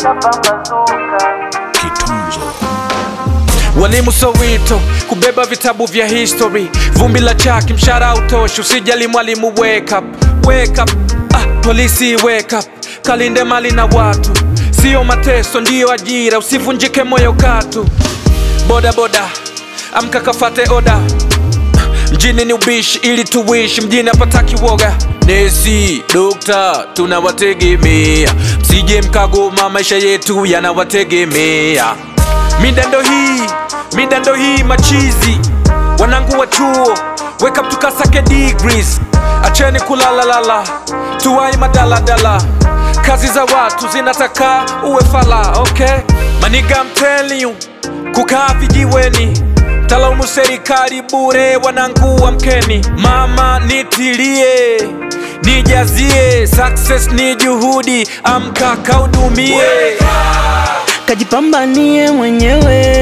Kitunzo. Walimu Soweto kubeba vitabu vya history, vumbi la chaki, mshara utoshi, usijali mwalimu, wake up, wake up. Ah, polisi wake up, kalinde mali na watu, sio mateso, ndiyo ajira, usivunjike moyo katu. Boda boda, amka kafate oda, mjini ni ubishi ili tuishi, mjini hapataki woga. Nesi, dokta, tunawategemea, msije mkagoma, maisha yetu yanawategemea. Midando hii, midando hii machizi, wanangu wa chuo, wake up tukasake degrees, acheni kulalalala, tuwai madaladala, kazi za watu zinataka uwe fala, okay? Maniga I'm telling you, kukaa vijiweni talaumu serikali bure, wanangu amkeni, mama nitilie nijazie, success ni juhudi, amka kaudumie. Kajipambanie mwenyewe,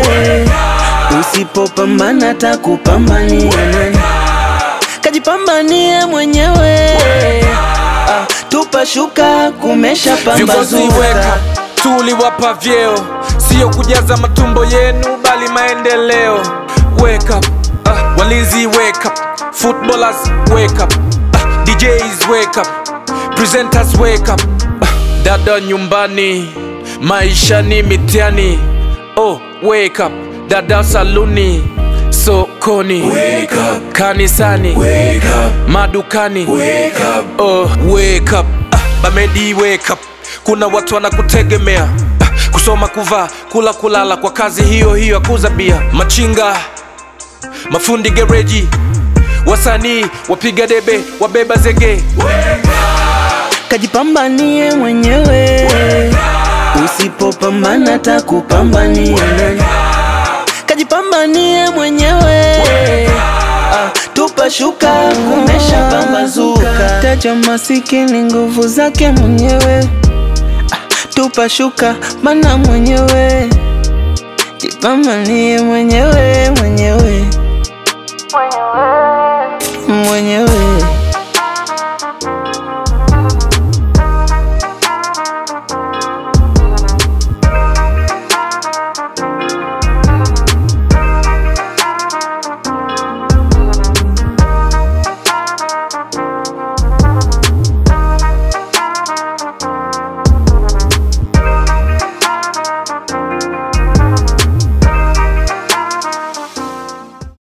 usipopambana takupambania nani? Kajipambanie mwenyewe, ah, tupa shuka kumesha Viongozi weka pambazuka. tuliwapa vyeo, sio kujaza matumbo yenu, bali maendeleo. Wake up, ah, walinzi wake up, footballers wake up, ah, DJs wake up, presenters wake up, ah, dada nyumbani, maisha ni mitihani. Oh, wake up, dada saluni, sokoni, wake up, kanisani, wake up, madukani, wake up, oh, wake up, ah, bamedi wake up. Kuna watu wanakutegemea ah, kusoma, kuvaa, kula, kulala kwa kazi hiyo hiyo ya kuuza bia, machinga, mafundi gereji, wasanii, wapiga debe, wabeba zege. Kajipambanie mwenyewe, usipopambana takupambania nani? Kajipambanie mwenyewe, ah, tupa shuka kumesha pambazuka. Taja masikini nguvu zake mwenyewe, ah, tupa shuka mana mwenyewe, jipambanie mwenyewe mwenyewe.